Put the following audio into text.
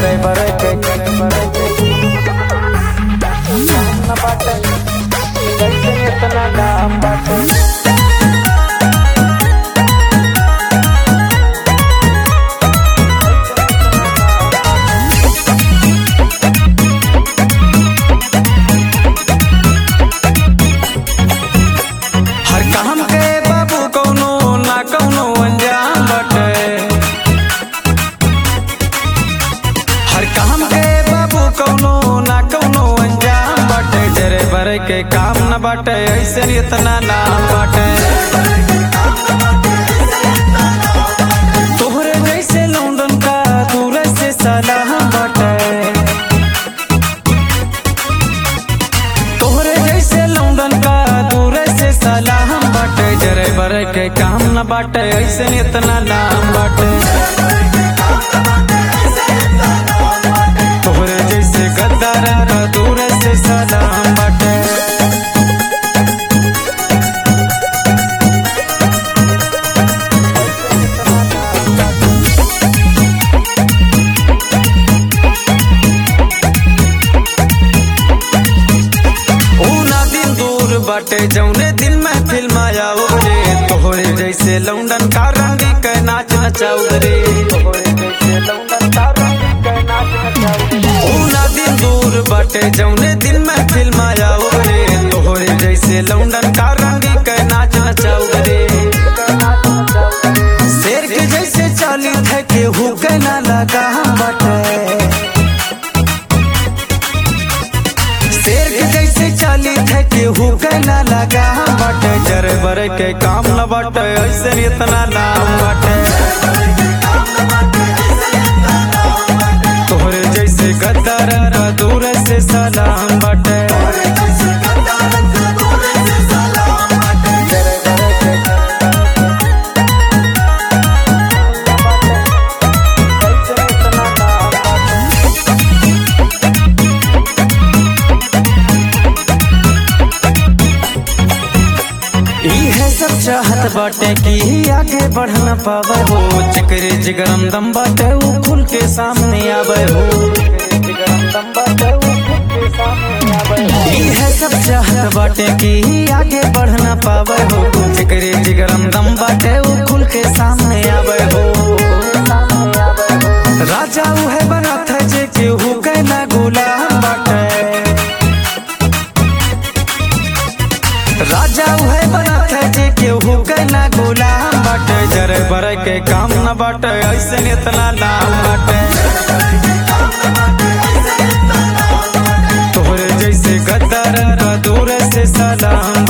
driver के न बाटे कैसे इतना दाम बाटे हर काम के बाबू कौनो ना कौनो अंजाम बाटे हर काम के बाबू कौनो ना कौनो अंजाम बाटे जरे बरे के काम न बाटे ऐसे इतना नाम बाटे तोहरे जैसे लौंडन का दूर से सलाम बाटे तोहरे जैसे लौंडन का दूर से सलाम बाटे जरे बरे के काम न बाटे ऐसे इतना नाम बाटे तोहरे जैसे गद्दार का दूर से सलाम बाटे ऊ ना दिन दूर बाटे जौने दिन में फिल्म आया रे तोहरे जैसे लौंडन का रंगी के नाच नचाऊ रे ऊ ना दिन दूर बाटे जौने दिन में फिल्म आया रे तोहरे जैसे लौंडन का रंगी के नाच नचाऊ रे शेर के जैसे चाली थे केहू के ना लगा बाटे शेर के जैसे चाली थे केहू के ना लगा बाटे जरे बरे के काम न बाटे ऐसे इतना नाम बाटे तोहरे जैसे गद्दार का दूर से सलाम बाटे इहे सब चाहत बाटे कि आगे बढ़ न पावे हो चक्रे जिगरम दम बाटे ऊ खुल के सामने आवे हो इहे सब चाहत बाटे कि आगे बढ़ न पावे हो चक्रे जिगरम दम बाटे ऊ खुल के सामने आवे हो राजा उहे बनत है जे केहू के ना गुलाम बाटे राजा उहे बनत है जे केहू के ना गुलाम बाटे जरे बरे के काम न बाटे ऐसे इतना नाम बाटे तोहरे जैसे गद्दार का दूर से सलाम